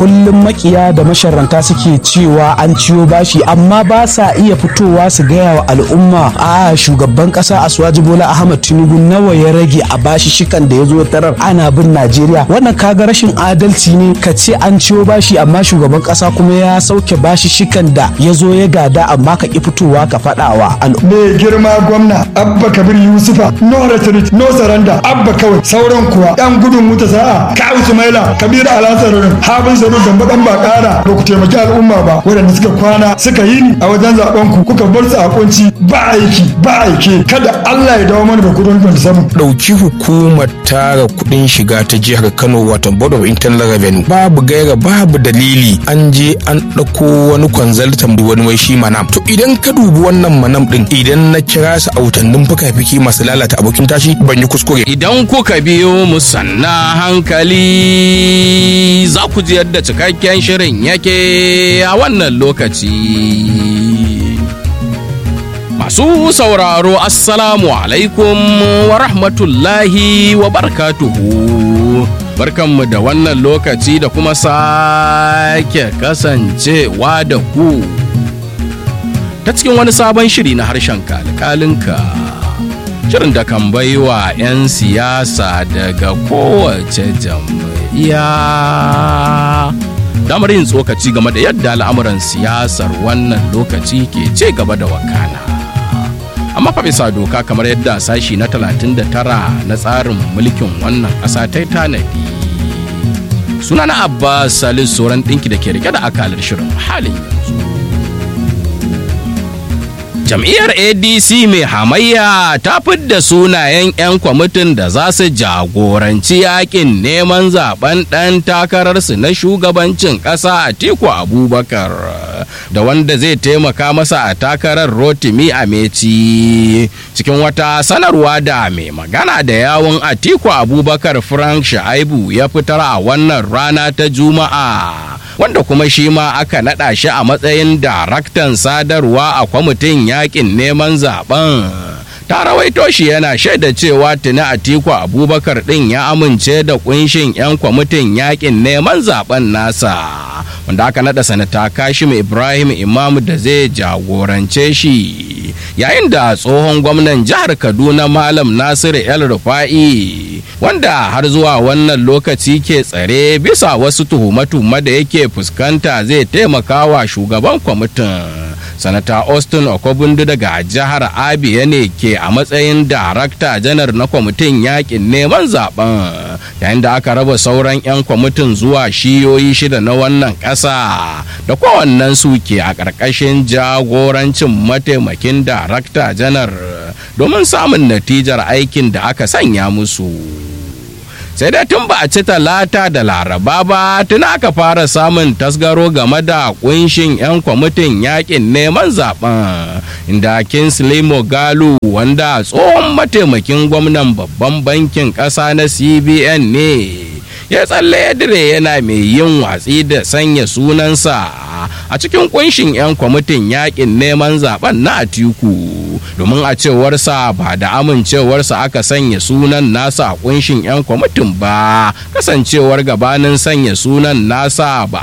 kullum makiya da masharranta suke cewa an ciyo bashi amma ba sa iya fitowa su gaya wa al'umma a shugaban kasa Asuwaji Bola Ahmad Tinubu nawa ya rage a bashi shikan da ya zo tarar ana bin Najeriya wannan kaga rashin adalci ne ka ce an ciyo bashi amma shugaban kasa kuma ya sauke bashi shikan da ya zo ya gada amma ka ki fitowa ka faɗawa al'umma mai girma gwamna abba kabir yusufa no retreat no surrender abba kawai sauran kuwa yan gudun wuta sa'a kawu sumaila kabiru alasarurin habin saru da bakan ba kara ba ku taimaki al'umma ba waɗanda suka kwana suka yi ni a wajen zaben ku kuka bar su a kunci ba aiki ba aiki kada Allah ya dawo mana da kudin 27 ɗauki hukumar tara kuɗin shiga ta jihar Kano wato Board of Internal Revenue babu gaira babu dalili an je an ɗauko wani consultant wani wai shi manam to idan ka dubi wannan manam din idan na kira su a wutannin fuka-fiki masu lalata abokin tashi ban yi kuskure Idan kuka biyo mu sanna hankali za ku ji yadda cikakken shirin yake a wannan lokaci. Masu sauraro Assalamu alaikum wa rahmatullahi wa barkatuhu. Barkanmu da wannan lokaci da kuma sake kasancewa da ku. Ta cikin wani sabon shiri na harshen kalkalinka. Shirin da kan baiwa 'yan siyasa daga kowace jam'iyya. Damar yin tsokaci game da yadda al'amuran siyasar wannan lokaci ke ce gaba da wakana. amma fa bisa doka kamar yadda sashi na 39 na tsarin mulkin wannan ƙasa ta yi tanadi sunana abbas salis sauran ɗinki da ke rike da akalar shirin halin yanzu jam'iyyar adc mai hamayya ta fidda sunayen 'yan kwamitin da za su jagoranci yakin neman zaben ɗan takararsu na shugabancin ƙasa a tiku abubakar da wanda zai taimaka masa a takarar rotimi a meci cikin wata sanarwa da mai magana da yawon atiku abubakar frank shaibu ya fitar a wannan rana ta juma'a wanda kuma shi ma aka naɗa shi a matsayin daraktan sadarwa a kwamitin yakin neman zaben ta rawaito shi yana shaida cewa tuni atiku abubakar ɗin ya amince da kunshin 'yan kwamitin yakin neman zaben nasa wanda aka naɗa sanata kashim ibrahim imamu da zai jagorance shi yayin da tsohon gwamnan jihar kaduna malam nasiru el rufa'i wanda har zuwa wannan lokaci ke tsare bisa wasu tuhume-tuhume da yake fuskanta zai taimaka wa shugaban kwamitin sanata austin okobundu daga jihar abia ne ke a matsayin darakta janar na kwamitin yakin neman zaben yayin da aka raba sauran 'yan kwamitin zuwa shiyoyi shida na wannan ƙasa da kowannen su ke a ƙarƙashin jagorancin mataimakin darakta janar domin samun natijar aikin da aka sanya musu. sai dai tun ba a ci talata da laraba ba tun aka fara samun tasgaro game da kunshin 'yan kwamitin yakin neman zaben inda kinsley mogalu wanda tsohon mataimakin gwamnan babban bankin ƙasa na cbn ne ya tsalle ya dire yana mai yin watsi da sanya sunansa a cikin kunshin 'yan kwamitin yakin neman zaben na atiku domin a cewarsa ba da amincewarsa aka sanya sunan nasa a kunshin 'yan kwamitin ba kasancewar gabanin sanya sunan nasa ba